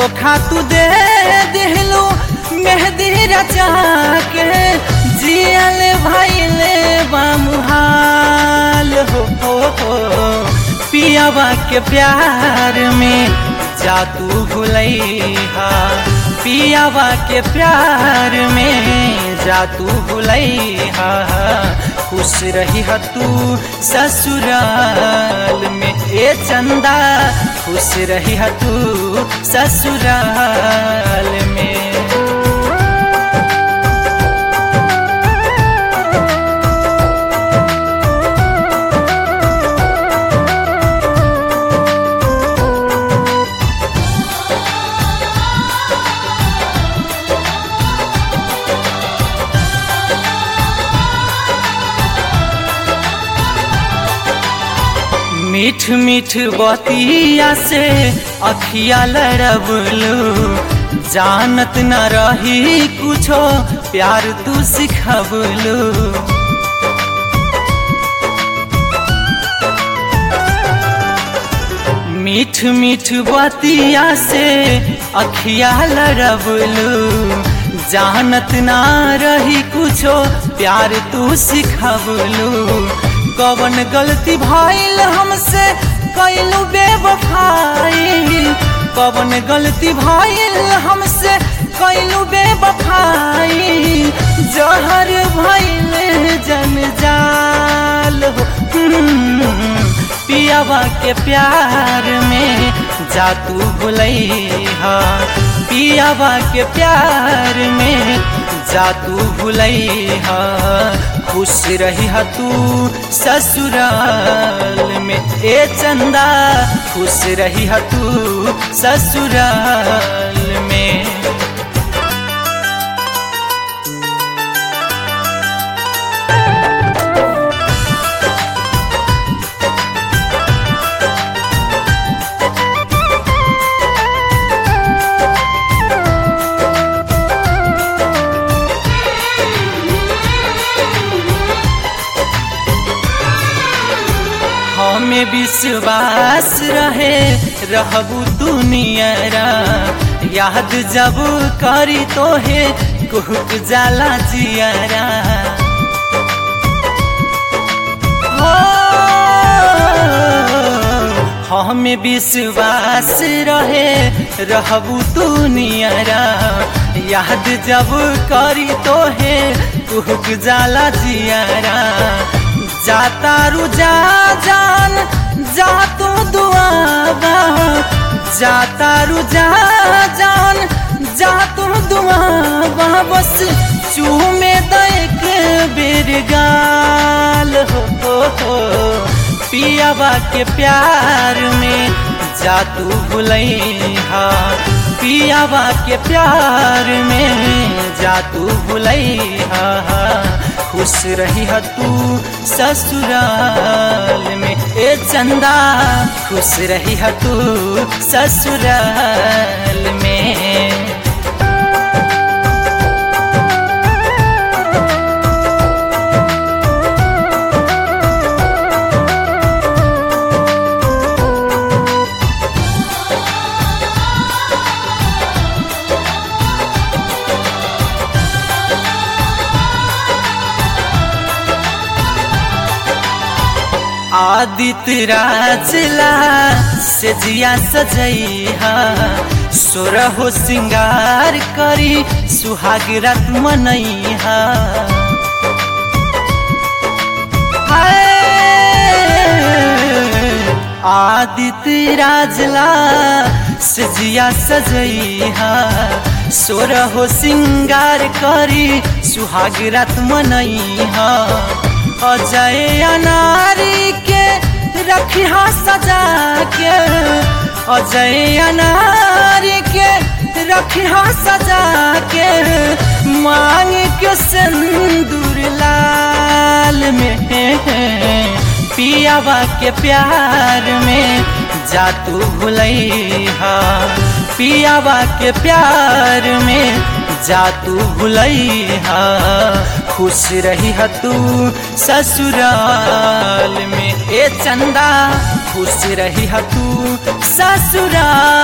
धोखा तू दे दिलू मेहंदी रचा के जियल भैले बामुहाल हो, हो, हो पियावा के प्यार में जातू भुलैहा पियावा के प्यार में जातू भुलैहा खुश रही तू ससुराल में ए चंदा खुश रही तू ससुराल में मीठ मीठ बतिया से अखिया लड़बलू जानत न रही कुछो प्यार तू सिखबलू मीठ मीठ बतिया से अखिया लड़बलू जानत ना रही कुछो प्यार तू सिखबलू कवन गलती भइल हमसे कैलू बेवफाई कवन गलती भइल हमसे कैलू बेवफाई जहर भइल जनजाल हो पियावा के प्यार में जातू भुलैहा पियावा के प्यार में जातू भुलैहा खुश रही तू ससुराल में ए चंदा खुश रही तू ससुराल में हमें विश्वास रहे रहबू दुनियरा याद जब करी तो है कुहक जाला जियरा हो हमें विश्वास रहे रहबू दुनियरा याद जब करी तो है कुहक जाला जियरा जाता रुजा जान जा तू दुआबा जाता रुजा जान जा तू दुआबा बस चूमे देख बेर गाल हो, हो, हो पियाबा के प्यार में जा तू भुलैहा पियाबा के प्यार में जा तू भुलैहा खुश रही तू ससुराल में ए चंदा खुश रही तू ससुराल में आदित्य राजला से जिया सजैहा सोरहो सिंगार करी सुहाग रात मनैहा आदित्य राजला से जिया सजैहा सोरहो सिंगार करी सुहाग रात मनैहा अजय अनारी के रखिया सजा के अजय अनारी के रखिया सजा के मांग के सिंदूर लाल में पियावा के प्यार में जातू भुलैहा पियावा के प्यार में जातू भुलैहा खुश रही तू ससुराल में ए चंदा खुश रही तू ससुराल